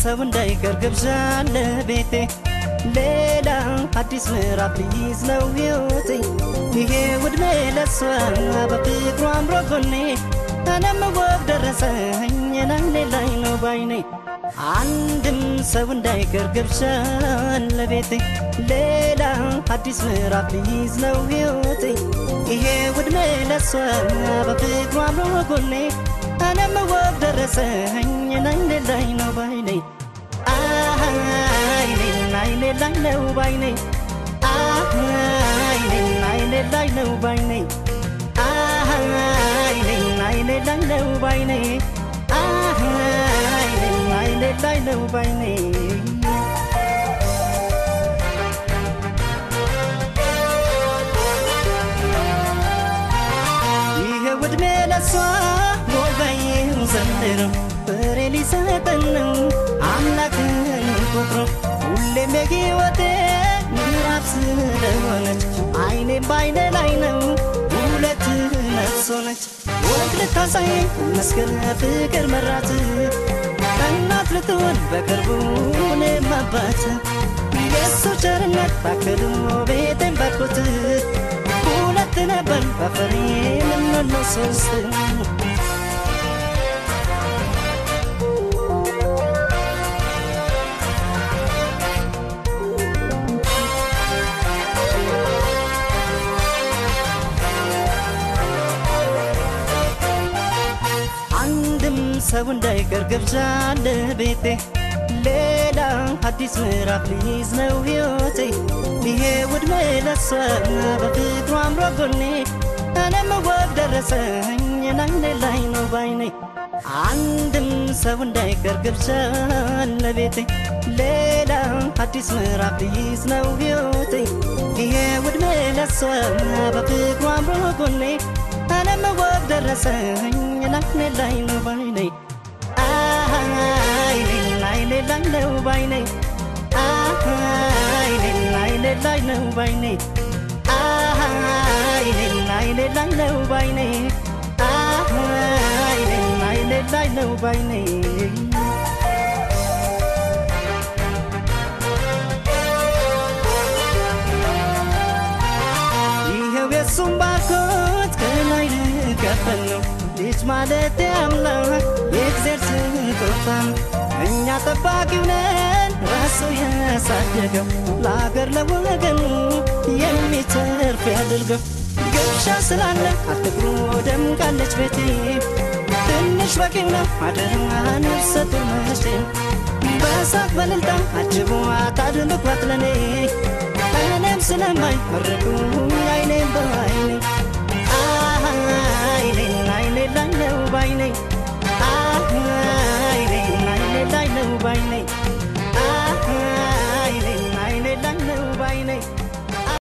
ሰው እንዳይቀር ግብዣ ለቤቴ ሌላ አዲስ ምዕራፍ ሊይዝ ነው ሕይወቴ ይሄ ውድሜ ለሷ በፍቅሩ አምሮ ጎኔ እኔም ወግ ደረሰኝ ናይኔ ላይ ነው ባይኔ አንድም ሰው እንዳይቀር ግብዣ ለቤቴ ሌላ አዲስ ምዕራፍ ሊይዝ ነው ሕይወቴ ይሄ ውድሜ ለሷ በፍቅሩ አምሮ ጎኔ እኔም ወግ ደረሰኝ ናይኔ ላይ ነው ባይኔ አይኔን አይኔ ላይ ነው ባይኔ አይኔን አይኔ ላይ ነው ባይኔ አይኔን አይኔ ላይ ነው ባይኔ አይኔን አይኔ ላይ ነው ባይኔ ይሄ ውድሜ ለሷ ሞባይም ዘንድሮ ፍሬ ሊሰጠን ነው አምላክን ቆጥሮ ሁሌም የሕይወቴ ምዕራፍ ስለሆነች አይኔም በአይኔ ላይ ነው ሁለት ነፍስ ሆነች ወግ ልታሳየኝ መስገን ፍቅር መራት እናት ልትሆን በቅርቡ እኔም አባት የእሱ ቸርነት ታክሎ ቤቴን ባርኮት ሁለት ነበር በፍሬ የምንሆነው ሶስት አንድም ሰው እንዳይቀር ግብዣ ለቤቴ ሌላ አዲስ ምዕራፍ ሊይዝ ነው ሕይወቴ ይሄ ውድሜ ለሷ በፍቅሩ አምሮ ጎኔ እኔም ወግ ደረሰኝ ናይኔ ላይ ነው ባይኔ አንድም ሰው እንዳይቀር ግብዣ ለቤቴ ሌላ አዲስ ምዕራፍ ሊይዝ ነው ሕይወቴ ይሄ ውድሜ ለሷ በፍቅሩ አምሮ ጎኔ እኔም ወግ ደረሰኝ ናይኔ ላይ ነው ባይኔ አይኔን አይኔ ላይ ነው ባይኔ አይኔን አይኔ ላይ ነው ባይኔ አይኔን አይኔ ላይ ነው ባይኔ አይኔን አይኔ ላይ ነው ባይኔ ይኸው የሱም ባርኮት ከላይ ልቀበል ነው ልጅ ማለት አምላክ የእግዜር ስጦታ ነው። እኛ ጠባቂው ነን ራሱ ያሳደገው ለአገር ለወገኑ የሚተርፍ ያድርገው። ግብዣ ስላለ አትግሩ ደምቃለች ቤቴ ትንሽ በቂው ነው አደራ ነፍሰ ጡር መቼም በሳቅ በልልታ አጅቧት አድምቋት ለኔ እኔም ስለማይ መረቁ አይኔ